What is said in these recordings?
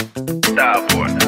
Starboy.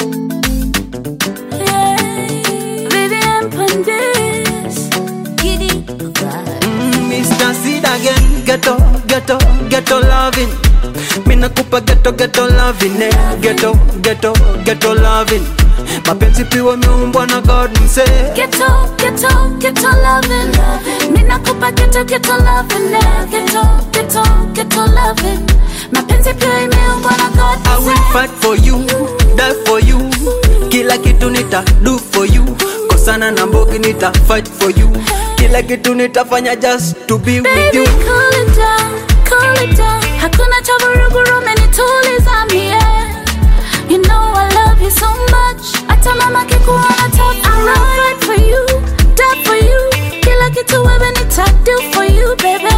Vivian Pandis. Giddy Mr. Seed again, ghetto, ghetto, ghetto loving. Mina kupa ghetto, ghetto loving, eh. Ghetto, ghetto, ghetto loving. Mapenzi piwa miumbwa na God mse. Ghetto, ghetto, ghetto loving. Mina kupa ghetto, ghetto loving. eh. Ghetto, ghetto, ghetto loving. Mapenzi pia imeumbwa na God. I will fight for you, die for you. Kila kitu nita do for you. Kosana na mbogi nita fight for you. Kila kitu nitafanya just to be with Baby, you. cool it down, cool it down. Hakuna cha vurugu umenituliza mie. You know I love you so much. Hata mama kikuona tough. I will fight for you, die for you. Kila kitu wewe nita do for you, baby.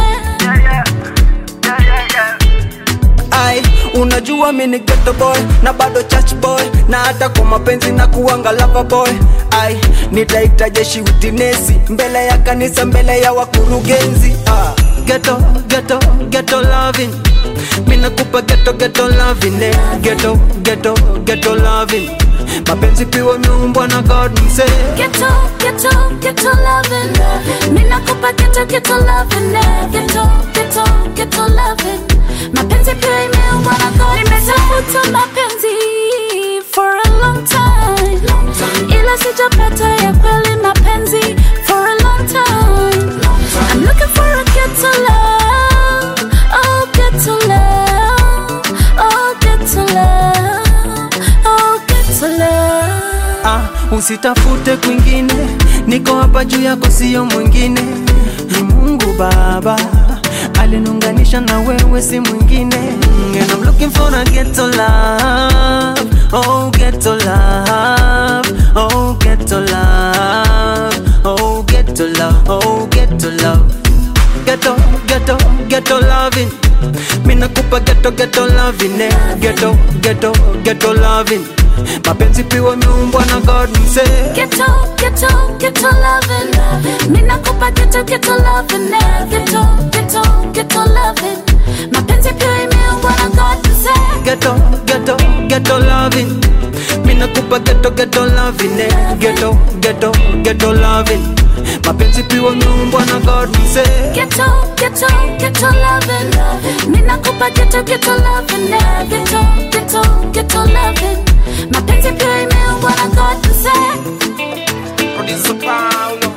Ai, unajua mi ni ghetto boy na bado church boy na hata kwa mapenzi na kuanga lover boy. Ai, nitaita jeshi utinesi mbele ya kanisa, mbele ya wakurugenzi. Ah, ghetto, ghetto, ghetto loving. Mina kupa ghetto, ghetto loving. Eh. Ghetto, ghetto, ghetto loving. Mapenzi piwa miumbwa na God mse. Ghetto, ghetto, ghetto loving. Mina kupa ghetto, ghetto loving. eh. Ghetto, ghetto, ghetto loving. Mapenzi pia imeumbwa na God. Nimetafuta mapenzi for a long time. Ila sijapata ya kweli mapenzi for a long time. I'm looking for a ghetto love. Oh, ghetto love. Oh, ghetto love. Oh, ghetto love. Ah, usitafute kwingine, niko hapa juu yako, sio mwingine. Ni Mungu Baba alinunganisha na wewe, si mwingine. And I'm looking for a ghetto love, oh ghetto love, oh ghetto love, oh ghetto love, oh ghetto love ghetto, ghetto, ghetto loving. Mina kupa ghetto, ghetto loving. Eh. Ghetto, ghetto, ghetto loving. Mapenzi piwa miumbwa na God mse. Ghetto, ghetto, ghetto loving. Mina kupa ghetto, ghetto loving. eh. Ghetto, ghetto, ghetto loving. Mapenzi pia imeumbwa na God mzee. Ghetto, ghetto, ghetto loving. Mina kupa ghetto, ghetto loving. Eh. Ghetto, ghetto, ghetto loving. Mapenzi piwa miumbwa na God mse. Ghetto, ghetto, ghetto loving. Mina kupa ghetto, ghetto loving. eh. Ghetto, ghetto, ghetto loving. Mapenzi pia imeumbwa na God mzee. Producer Paulo.